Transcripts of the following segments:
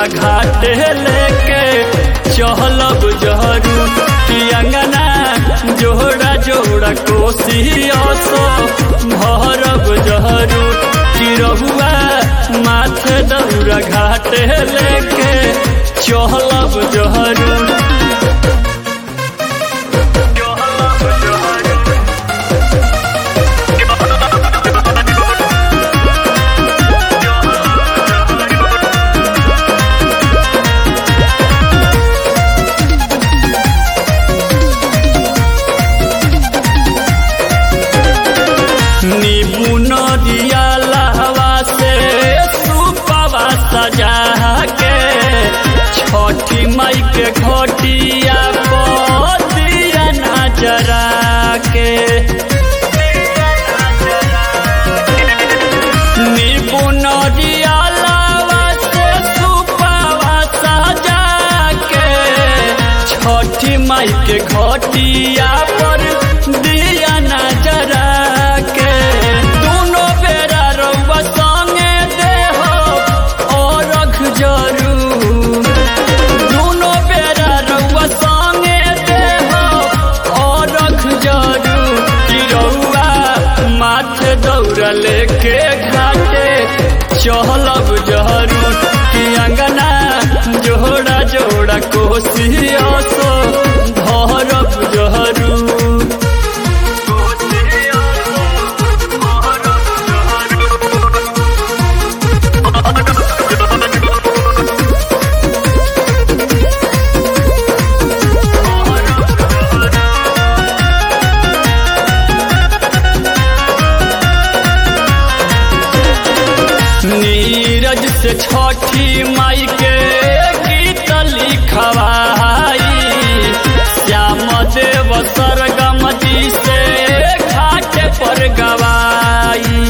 दौरा घाटे लेके चहलब जहरू कि अंगना जोड़ा जोड़ा कोसी असो भरब जहरू कि रहुआ माथे दौरा घाटे लेके चहलब जहरू नीबू नदिया लहवा से सुपवा सजा के छठी मई के घटिया दिया नजरा के नीबू नदिया लहवा से सुपवा सजा के छठी मई के घटिया पर दिया नजरा के दोनों बेरा रउआ संगे देहो और रख जरूर दोनों बेरा रउआ संगे देहो और रख जरूर कि रउआ माथे दौड़ लेके घाटे चहलब जहरू कि अंगना जोड़ा जोड़ा कोसी असो धरब जहरू नीरज से छठी माई के गीत लिखवाई श्याम देव सरगम जी से घाट पर गवाई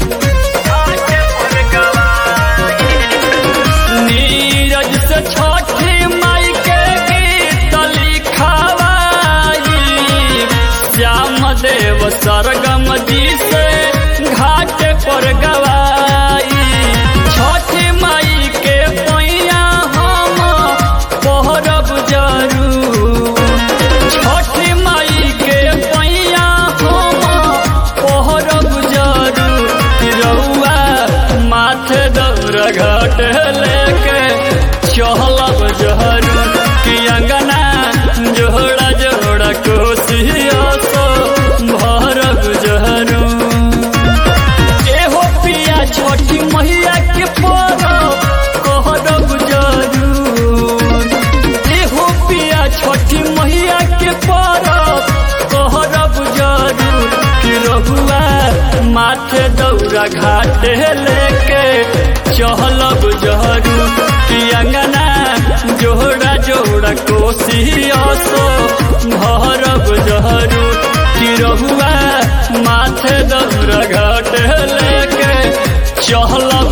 नीरज से छठी माई के गीत लिखवाई श्याम देव सरगम जी से घाट पर गवाई छठी माई के पैया हम पहरब जरूर छठी माई के पैया हम पहरब जरूर कि रउआ माथे दौड़ घाट लेके चहलब जहरू कि अंगना जोड़ा जोड़ा कोसी असो भरब जहरू एहो पिया छोटी मैया के परब कहरब जरूर एहो पिया छोटी मैया के परब कहरब जरूर कि रघुआ माथे दौरा घाटे लेके चहलब जहरू कि अंगना जोड़ा जोड़ा कोसी असो भरब जहरू कि रहुआ माथे दौरा घाट लेके चहलब